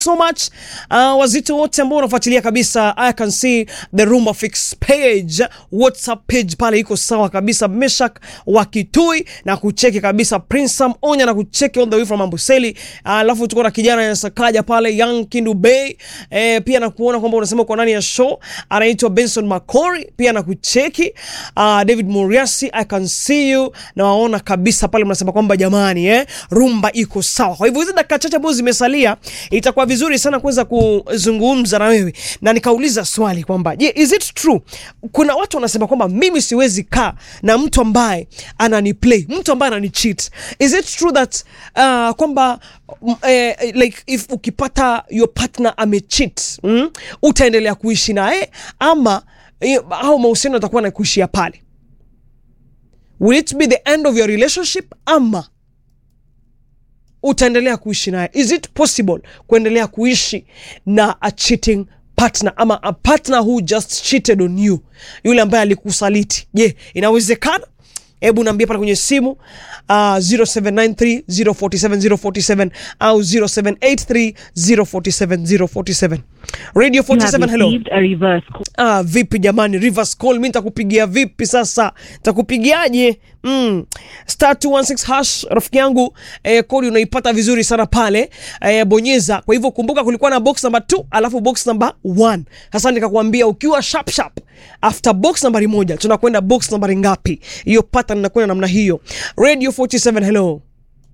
so much uh, wazito wote ambao unafuatilia kabisa I can see the Rumba Fix page WhatsApp page pale iko sawa kabisa. Meshak wa Kitui na kucheki kabisa, Prince Sam Onya na kucheki all the way from Amboseli. Alafu uh, tuko na kijana ya Sakaja pale Young Kindu Bay eh, pia na kuona kwamba unasema uko ndani ya show, anaitwa Benson Makori pia na kucheki uh, David Muriasi I can see you na waona kabisa pale, mnasema kwamba jamani, eh, rumba iko sawa. Kwa hivyo hizi dakika chache ambazo zimesalia itakuwa vizuri sana kuweza kuzungumza na wewe, na nikauliza swali kwamba je, is it true? Kuna watu wanasema kwamba mimi siwezi kaa na mtu ambaye anani play, mtu ambaye anani cheat. Is it true that uh, kwamba mm, eh, like if ukipata your partner ame cheat mm, utaendelea kuishi naye ama eh, au mahusiano yatakuwa na kuishia pale? Will it be the end of your relationship ama utaendelea kuishi naye? Is it possible kuendelea kuishi na a cheating partner ama a partner who just cheated on you, yule ambaye alikusaliti? Je, inawezekana? Hebu naambia pale kwenye simu uh, 0793 047 047 au 0783 047 047. Radio 47, hello. received a reverse call. Ah, vipi jamani, reverse call mi nitakupigia vipi sasa? Nitakupigiaje? Mm. Star 216 hash rafiki yangu eh, kodi unaipata vizuri sana pale eh, bonyeza. Kwa hivyo kumbuka kulikuwa na box number 2 alafu box number 1. Sasa nikakwambia ukiwa sharp sharp after box nambari moja tunakwenda box nambari ngapi? Hiyo pattern inakwenda namna hiyo. Radio 47 hello.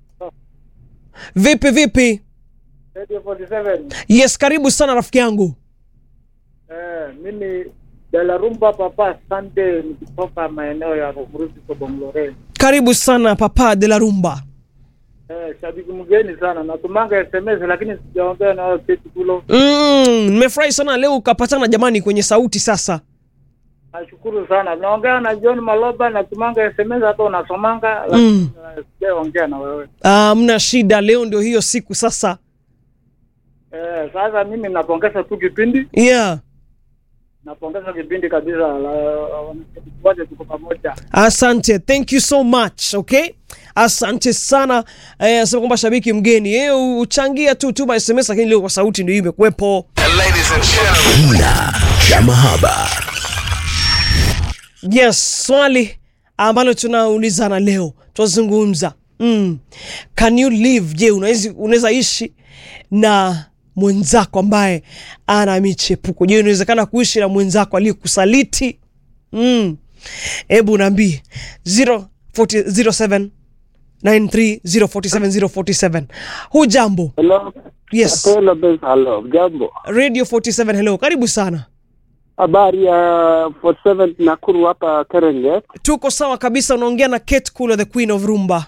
Vipi vipi? Radio 47. Yes, karibu sana rafiki yangu. Eh, mimi Dalarumba Papa Sunday nikitoka maeneo ya Rurusi Kobonglore. Karibu sana Papa de la Rumba. Eh, shabiki mgeni sana. Natumanga SMS lakini sijaongea na wao keti kulo. Mm, nimefurahi sana leo ukapatana jamani kwenye sauti sasa. Nashukuru sana. Naongea na John Maloba natumanga SMS hata unasomanga lakini Mm. eh, sijaongea na wewe. Ah, mna shida, leo ndio hiyo siku sasa. Eh, sasa mimi napongeza tu kipindi. Yeah. Napongeza kipindi kabisa. la- Wote tuko pamoja. Asante, thank you so much. Okay, asante sana. Eh, asema kwamba shabiki mgeni eh, uchangia tu tuma SMS, lakini leo kwa sauti ndio imekuwepo. Kina cha mahaba. Yes, swali ambalo tunaulizana leo tunazungumza mm. Can you live? Je, unaweza unaweza ishi na mwenzako ambaye ana michepuko? Je, inawezekana kuishi na mwenzako aliyekusaliti? mm. Hebu naambie 047 93047 Hujambo? Hello. Yes. Hello, Ben. Hello. Jambo. Radio 47 hello, karibu sana. Habari ya 47 Nakuru hapa Serengeti. Tuko sawa kabisa, unaongea na Kate Kula, the queen of rumba.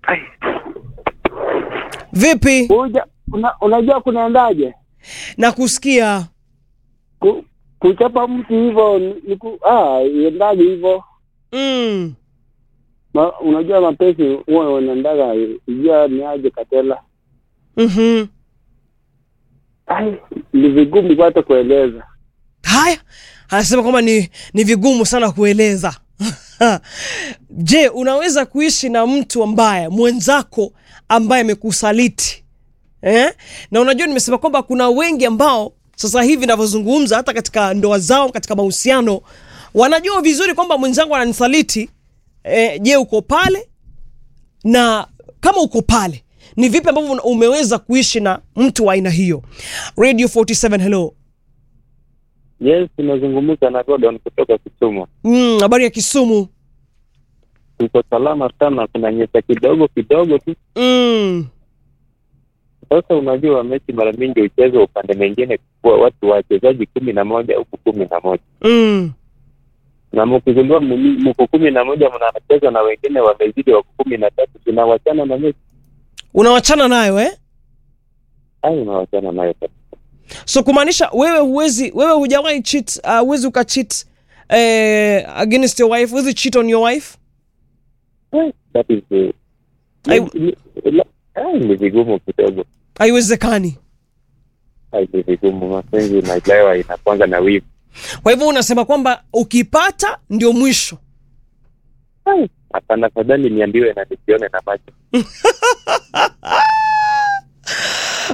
Vipi? Uja, una, unajua kunaendaje? na kusikia Ku, kuchapa mtu hivyo ni ni ku, ah, iendaje hivyo? mm. Ma, unajua mapenzi huwa unaendaga ijua ni aje katela. mm-hmm. Ai, ni vigumu hata kueleza. Haya, anasema kwamba ni, ni vigumu sana kueleza. Je, unaweza kuishi na mtu ambaye mwenzako ambaye amekusaliti eh? Na unajua nimesema kwamba kuna wengi ambao sasa hivi navyozungumza, hata katika ndoa zao, katika mahusiano, wanajua vizuri kwamba mwenzangu ananisaliti. Eh, je, uko pale na kama uko pale ni vipi ambavyo una- umeweza kuishi na mtu wa aina hiyo? Radio 47 hello. Yes, tunazungumza na Gordon kutoka Kisumu. Mm, habari ya Kisumu. Tuko salama sana, kuna nyesa kidogo kidogo tu. Mm. Sasa unajua mechi mara mingi huchezwa upande mwingine kwa watu wachezaji kumi na moja huku kumi na moja Mm. na mkigundua mmi- mko kumi na moja mnacheza na wengine wamezidi wako kumi na tatu tunawachana na mechi Unawachana nayo eh? ai, unawachana nayo kabisa. So kumaanisha wewe huwezi wewe hujawahi cheat, uh, huwezi ukacheat eh, against your wife, huwezi cheat on your wife? That is the Ai- ni- la- ai, ni vigumu kidogo, Haiwezekani. ai, ni vigumu. Mapenzi inaelewa inakwanga na wivu. Kwa hivyo unasema kwamba ukipata ndio mwisho. Ai, Hapana, fadhali niambiwe na nisione na macho.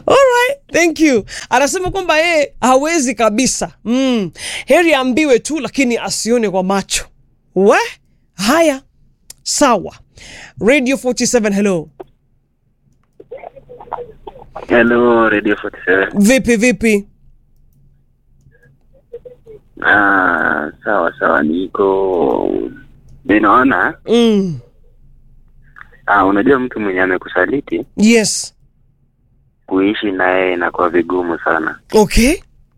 Alright, thank you. Anasema kwamba yeye hawezi kabisa. Mm. Heri ambiwe tu lakini asione kwa macho. We? Haya. Sawa. Radio 47 hello. Hello, Radio 47. Vipi vipi? Ah, sawa sawa, niko ninaona. Mm. Ah, unajua mtu mwenye amekusaliti Yes. kuishi naye inakuwa vigumu sana, Okay.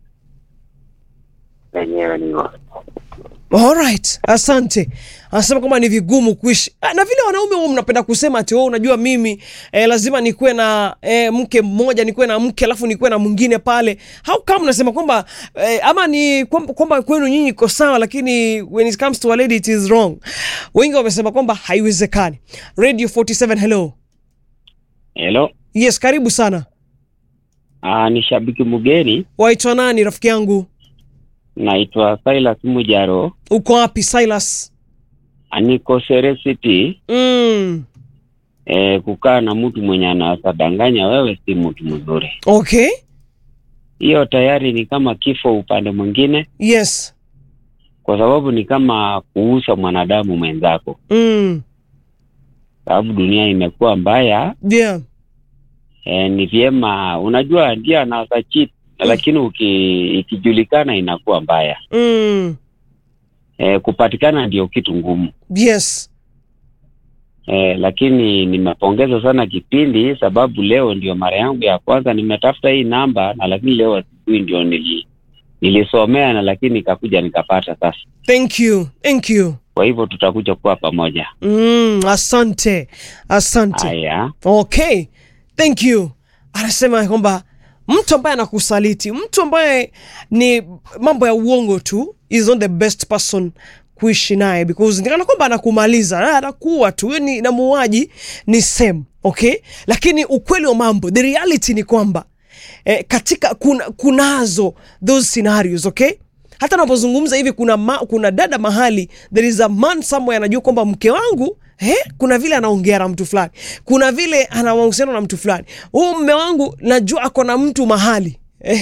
wenyewe ni hivyo. Alright, asante. Anasema kwamba ni vigumu kuishi Ah, na vile wanaume huwa mnapenda kusema ati wewe unajua mimi eh, lazima nikuwe na eh, mke mmoja nikuwe na mke alafu nikuwe na mwingine pale. How come mnasema kwamba eh, ama ni kwamba kwamba kwenu nyinyi iko sawa, lakini when it comes to a lady it is wrong. Wengi wamesema kwamba haiwezekani. Radio 47 hello. Hello. Yes, karibu sana. Ah, ni shabiki mgeni, Waitwa nani rafiki yangu? naitwa Silas Mujaro, Uko wapi Silas? niko Sere City. Mm. Eh, kukaa na mtu mwenye anasadanganya wewe si mtu mzuri, Okay. hiyo tayari ni kama kifo upande mwingine, Yes. kwa sababu ni kama kuuza mwanadamu mwenzako, Mm. sababu dunia imekuwa mbaya. Yeah. Eh, ni vyema, unajua ndio anaweza cheat, lakini uki, ikijulikana inakuwa mbaya. Mm. Eh, kupatikana ndio kitu ngumu. Yes. Eh, lakini nimepongeza sana kipindi sababu leo ndio mara yangu ya kwanza nimetafuta hii namba na lakini leo asubuhi ndio nili nilisomea na lakini nikakuja nikapata sasa. Thank you. Thank you. Kwa hivyo tutakuja kuwa pamoja. Mm, asante. Asante. Haya. Okay. Thank you. Anasema kwamba mtu ambaye anakusaliti, mtu ambaye ni mambo ya uongo tu is not the best person kuishi naye because nikana kwamba anakumaliza, ah, anakuwa tu Huyo ni na muuaji ni same, okay? Lakini ukweli wa mambo, the reality ni kwamba eh, katika kuna, kunazo those scenarios, okay? hata napozungumza hivi kuna, ma, kuna dada mahali there is a man somewhere anajua kwamba mke wangu eh, kuna vile anaongea na mtu fulani, kuna vile ana mahusiano na mtu fulani. Huu mme wangu najua ako na mtu mahali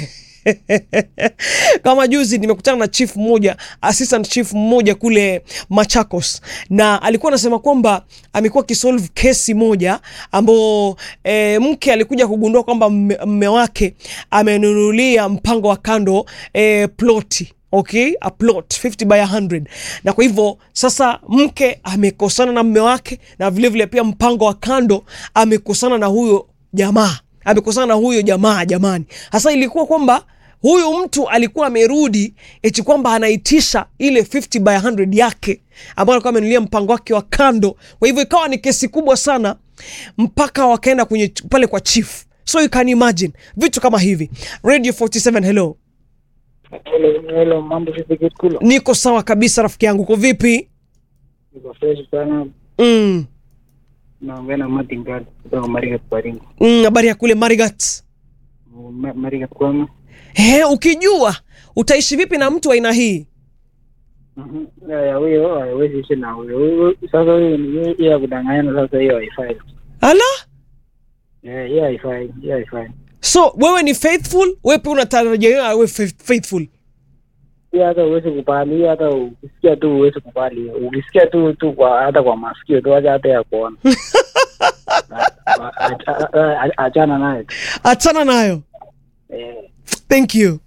kama juzi nimekutana na chief mmoja assistant chief mmoja kule Machakos, na alikuwa anasema kwamba amekuwa akisolve kesi moja ambao e, mke alikuja kugundua kwamba mme, mme wake amenunulia mpango wa kando e, ploti okay a plot 50 by 100 na kwa hivyo sasa mke amekosana na mme wake na vilevile vile pia mpango wa kando amekosana na huyo jamaa amekosana na huyo jamaa jamani hasa ilikuwa kwamba huyu mtu alikuwa amerudi eti kwamba anaitisha ile 50 by 100 yake ambayo alikuwa amenulia mpango wake wa kando kwa hivyo ikawa ni kesi kubwa sana mpaka wakaenda kwenye pale kwa chief so you can imagine vitu kama hivi radio 47 hello Hello, hello, mambo vipi Kikulo? niko sawa kabisa rafiki yangu uko vipi Niko fresh sana. mm. Naongea na Martin Gard kutoka Marigat Baringo. Mm, habari ya kule marigat Ma- Marigat kwema. He, ukijua utaishi vipi na mtu wa aina hii Mhm. Ya ya huyo haiwezi ishi na huyo. Huyo- Sasa huyo ni hiyo- hiyo ya kudanganyana sasa hiyo haifai. ala Eh, hiyo haifai, hiyo haifai. so wewe ni faithful wewe pia unatarajia awe faith- faithful Hiyo hata uwezi kubali, hiyo hata ukisikia tu uwezi kubali. Ukisikia tu tu kwa hata kwa masikio tu acha hata ya kuona. A- a- a- a- Achana naye. tu. achana nayo Eh. thank you